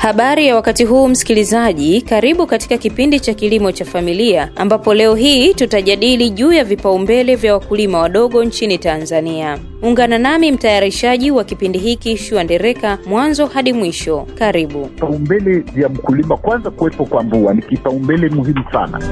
Habari ya wakati huu msikilizaji, karibu katika kipindi cha kilimo cha familia ambapo leo hii tutajadili juu ya vipaumbele vya wakulima wadogo nchini Tanzania. Ungana nami mtayarishaji wa kipindi hiki Shua Ndereka mwanzo hadi mwisho. Karibu. Vipaumbele vya mkulima, kwanza kuwepo kwa mvua ni kipaumbele muhimu sana.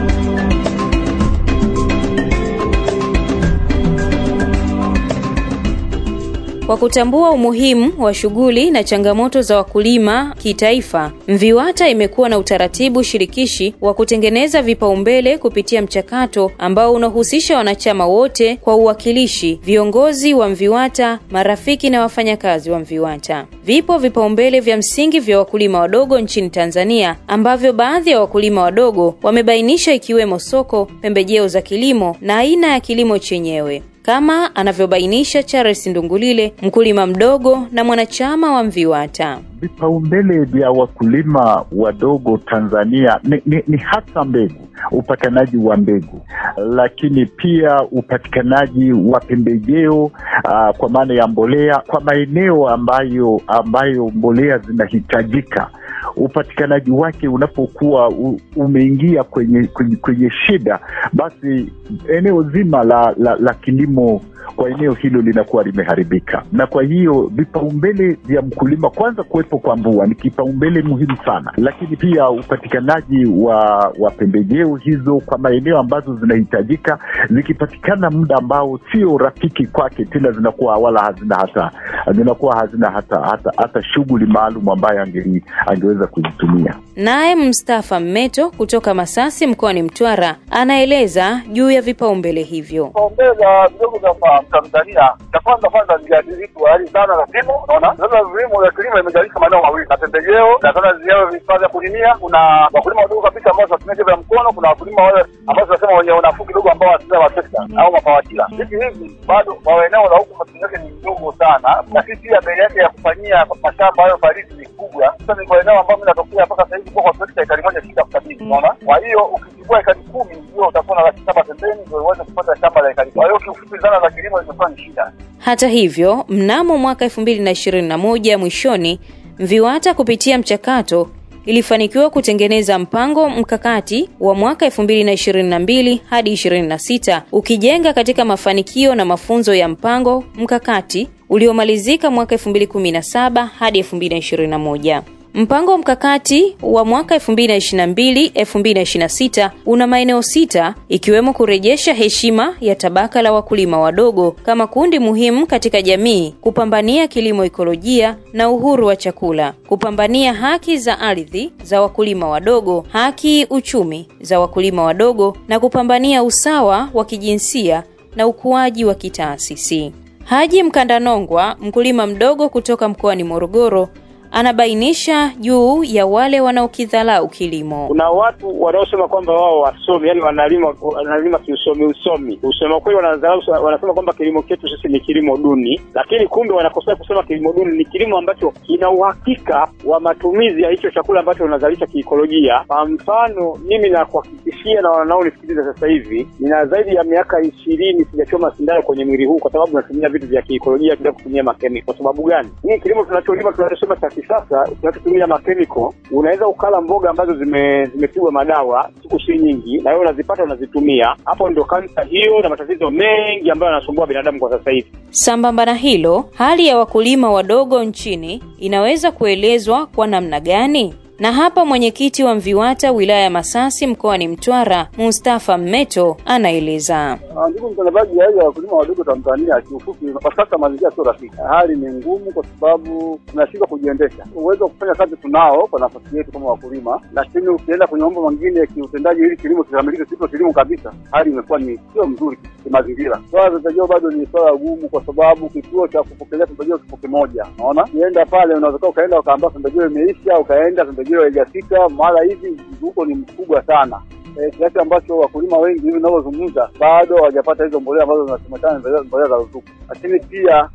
Kwa kutambua umuhimu wa shughuli na changamoto za wakulima kitaifa, MVIWATA imekuwa na utaratibu shirikishi wa kutengeneza vipaumbele kupitia mchakato ambao unahusisha wanachama wote kwa uwakilishi, viongozi wa MVIWATA, marafiki na wafanyakazi wa MVIWATA. Vipo vipaumbele vya msingi vya wakulima wadogo nchini Tanzania ambavyo baadhi ya wakulima wadogo wamebainisha ikiwemo soko, pembejeo za kilimo na aina ya kilimo chenyewe kama anavyobainisha Charles Ndungulile, mkulima mdogo na mwanachama wa MVIWATA. Vipaumbele vya wakulima wadogo Tanzania ni, ni, ni hasa mbegu, upatikanaji wa mbegu, lakini pia upatikanaji wa pembejeo uh, kwa maana ya mbolea kwa maeneo ambayo ambayo mbolea zinahitajika upatikanaji wake unapokuwa u, umeingia kwenye, kwenye kwenye shida, basi eneo zima la, la, la kilimo kwa eneo hilo linakuwa limeharibika. Na kwa hiyo vipaumbele vya mkulima, kwanza kuwepo kwa mvua ni kipaumbele muhimu sana, lakini pia upatikanaji wa wa pembejeo hizo kwa maeneo ambazo zinahitajika, zikipatikana muda ambao sio rafiki kwake tena, zinakuwa wala hazina hata zinakuwa hazina hata hata, hata shughuli maalum ambayo ange, angeweza kuzitumia. Naye Mustafa Mmeto kutoka Masasi mkoani Mtwara anaeleza juu ya vipaumbele hivyo. Vipaumbele vya vidogo vya Tanzania, cha kwanza kwanza ni viadilifu hali sana za kilimo. Unaona, sasa vilimo vya kilimo imegawanyika maeneo mawili, na pembejeo na sasa ziao vifaa vya kulimia. Kuna wakulima wadogo kabisa ambao wanatumia jembe la mkono, kuna wakulima wale ambao tunasema wenye unafuu kidogo ambao wanatumia matrekta au mapawatila. Hivi hivi bado kwa eneo la huku matumizi yake ni mdogo sana, lakini pia bei yake ya kufanyia mashamba hayo farisi ni kubwa. Sasa ni kwa eneo ambao mimi natokea mpaka sasa hivi kwa trekta ekari moja shida sabini, unaona. Kwa hiyo ukichukua ekari kumi ndio utakuwa na laki saba pembeni ndio uweze kupata shamba la ekari. Kwa hiyo kiufupi, zana za kilimo zimekuwa ni shida. Hata hivyo, mnamo mwaka elfu mbili na ishirini na moja mwishoni, MVIWATA kupitia mchakato ilifanikiwa kutengeneza mpango mkakati wa mwaka 2022 hadi 26 ukijenga katika mafanikio na mafunzo ya mpango mkakati uliomalizika mwaka 2017 hadi 2021. Mpango mkakati wa mwaka 2022-2026 una maeneo sita ikiwemo kurejesha heshima ya tabaka la wakulima wadogo kama kundi muhimu katika jamii, kupambania kilimo ikolojia na uhuru wa chakula, kupambania haki za ardhi za wakulima wadogo, haki uchumi za wakulima wadogo na kupambania usawa wa kijinsia na ukuaji wa kitaasisi. Haji Mkandanongwa, mkulima mdogo kutoka mkoani Morogoro, anabainisha juu ya wale wanaokidhalau kilimo. Kuna watu wanaosema kwamba wao wasomi, yani wanalima wanalima kiusomi usomi. Usema kweli, wanadharau, wanasema kwamba kilimo chetu sisi ni kilimo duni, lakini kumbe wanakosea kusema kilimo duni ni kilimo ambacho kina uhakika wa matumizi ya hicho chakula ambacho unazalisha kiikolojia. Kwa mfano, mimi nakuhakikishia na wanaonisikiliza sasa hivi, nina zaidi ya miaka ishirini sijachoma sindano kwenye mwili huu, kwa sababu natumia vitu vya kiikolojia bila kutumia makemiko. Kwa sababu gani? Hii kilimo tunacholima tunachosema cha sasa tunachotumia makemiko, unaweza ukala mboga ambazo zime zimepigwa madawa siku si nyingi, na wewe unazipata unazitumia. Hapo ndio kansa hiyo na matatizo mengi ambayo yanasumbua binadamu kwa sasa hivi. Sambamba na hilo, hali ya wakulima wadogo nchini inaweza kuelezwa kwa namna gani? Na hapa mwenyekiti wa MVIWATA wilaya ya Masasi mkoani Mtwara, Mustafa Mmeto anaeleza. Ndugu mtangazaji, hali ya wakulima wadogo Tanzania kiufupi, kwa sasa mazingira sio rafiki. Hali ni ngumu kwa sababu tunashindwa kujiendesha. Uwezo wa kufanya kazi tunao kwa nafasi yetu kama wakulima, lakini ukienda kwenye mambo mengine ya kiutendaji ili kilimo kikamilike, sio kilimo kabisa, hali imekuwa ni sio mzuri kimazingira. Swala la pembejeo bado ni swala gumu, kwa sababu kituo cha kupokelea pembejeo kipo kimoja. Unaona, ukienda pale unaweza ukaenda ukaambia pembejeo imeisha, ukaenda pembejeo haijafika, mara hivi mzunguko ni mkubwa sana kiasi ambacho wakulima wengi hivi ninavyozungumza bado hawajapata hizo mbolea ambazo zinasemekana mbolea za ruzuku. Lakini pia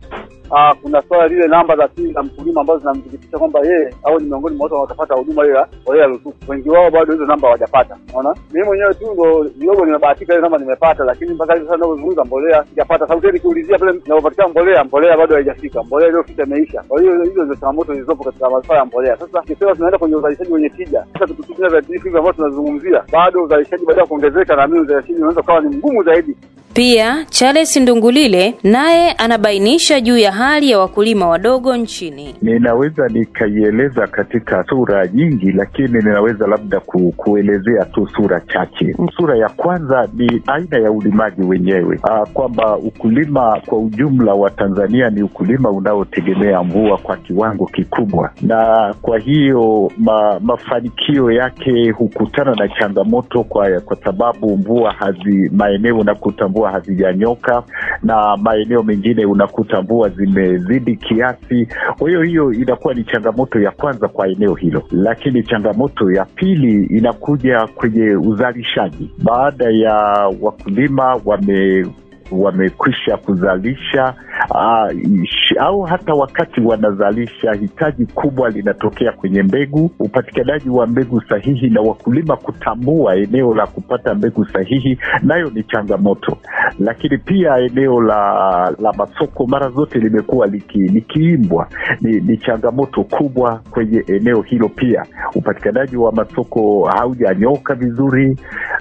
ah, kuna swala lile namba za siri za mkulima ambazo zinamthibitisha kwamba yeye au ni miongoni mwa watu wanaotapata huduma ile ya mbolea ya ruzuku. Wengi wao bado hizo namba hawajapata. Unaona, mimi mwenyewe tu ndo kidogo nimebahatika ile namba nimepata, lakini mpaka hivi sasa ninavyozungumza mbolea sijapata. Sauti nikiulizia pale inapopatikana mbolea, mbolea bado haijafika, mbolea iliyofika imeisha. Kwa hiyo hizo ndio changamoto zilizopo katika masuala ya mbolea. Sasa tukisema tunaenda kwenye uzalishaji wenye tija, sasa tukitumia viuatilifu hivi ambavyo tunazungumzia, bado uzalishaji baada ya kuongezeka, na mimi uzalishaji unaweza ukawa ni mgumu zaidi. Pia Charles Ndungulile naye anabainisha juu ya hali ya wakulima wadogo nchini. Ninaweza nikaieleza katika sura nyingi, lakini ninaweza labda ku, kuelezea tu sura chache. Sura ya kwanza ni aina ya ulimaji wenyewe, Aa, kwamba ukulima kwa ujumla wa Tanzania ni ukulima unaotegemea mvua kwa kiwango kikubwa, na kwa hiyo ma, mafanikio yake hukutana na changamoto kwa, kwa sababu mvua hazi maeneo unakuta mvua hazijanyoka na maeneo mengine unakuta mvua zimezidi kiasi. Kwa hiyo hiyo inakuwa ni changamoto ya kwanza kwa eneo hilo, lakini changamoto ya pili inakuja kwenye uzalishaji. Baada ya wakulima wame wamekwisha kuzalisha uh, au hata wakati wanazalisha, hitaji kubwa linatokea kwenye mbegu, upatikanaji wa mbegu sahihi na wakulima kutambua eneo la kupata mbegu sahihi, nayo ni changamoto. Lakini pia eneo la la masoko mara zote limekuwa liki, likiimbwa ni, ni changamoto kubwa kwenye eneo hilo. Pia upatikanaji wa masoko haujanyoka vizuri.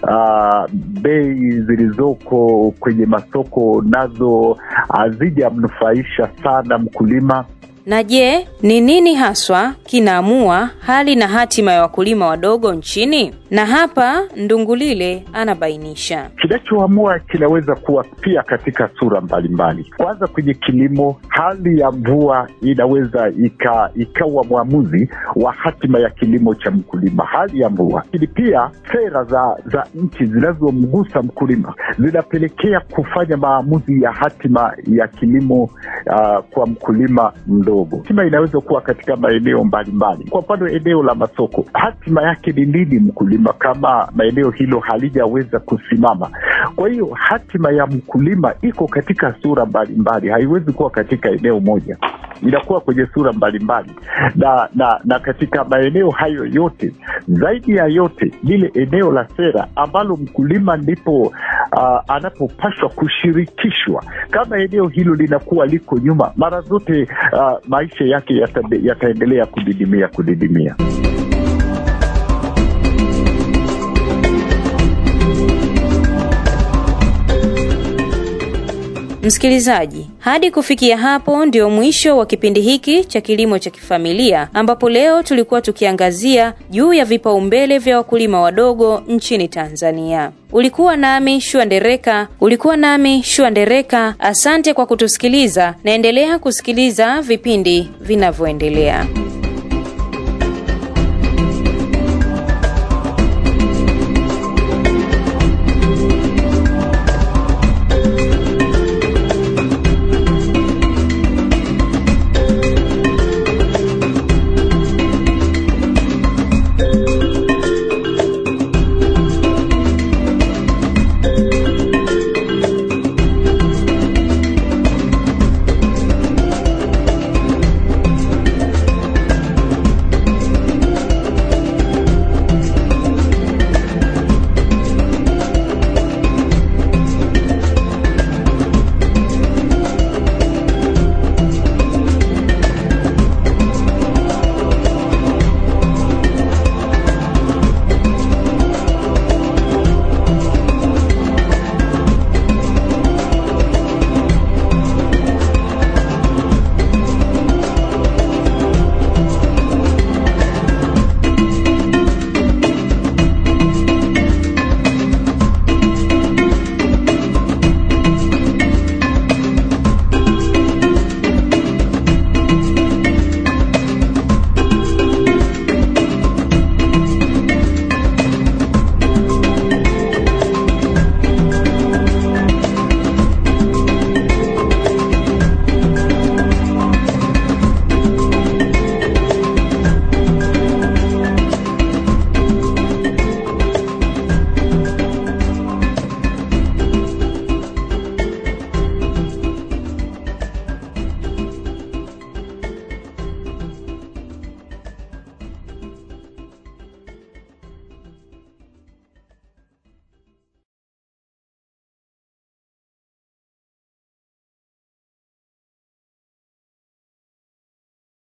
Uh, bei zilizoko kwenye masoko soko nazo hazijamnufaisha sana mkulima. Na je, ni nini haswa kinaamua hali na hatima ya wakulima wadogo nchini? Na hapa Ndungulile anabainisha. Kinachoamua kinaweza kuwa pia katika sura mbalimbali. Kwanza, kwenye kilimo, hali ya mvua inaweza ika, ikawa mwamuzi wa hatima ya kilimo cha mkulima, hali ya mvua. Lakini pia sera za za nchi zinazomgusa mkulima zinapelekea kufanya maamuzi ya hatima ya kilimo uh, kwa mkulima mdogo. Hatima inaweza kuwa katika maeneo mbalimbali. Kwa mfano, eneo la masoko, hatima yake ni nini mkulima kama maeneo hilo halijaweza kusimama? Kwa hiyo hatima ya mkulima iko katika sura mbalimbali, haiwezi kuwa katika eneo moja, inakuwa kwenye sura mbalimbali na, na, na katika maeneo hayo yote, zaidi ya yote, lile eneo la sera ambalo mkulima ndipo uh, anapopashwa kushirikishwa. Kama eneo hilo linakuwa liko nyuma, mara zote uh, maisha yake yata, yataendelea kudidimia kudidimia. Msikilizaji, hadi kufikia hapo ndio mwisho wa kipindi hiki cha kilimo cha kifamilia, ambapo leo tulikuwa tukiangazia juu ya vipaumbele vya wakulima wadogo nchini Tanzania. Ulikuwa nami Shua Ndereka, ulikuwa nami Shua Ndereka. Asante kwa kutusikiliza, naendelea kusikiliza vipindi vinavyoendelea.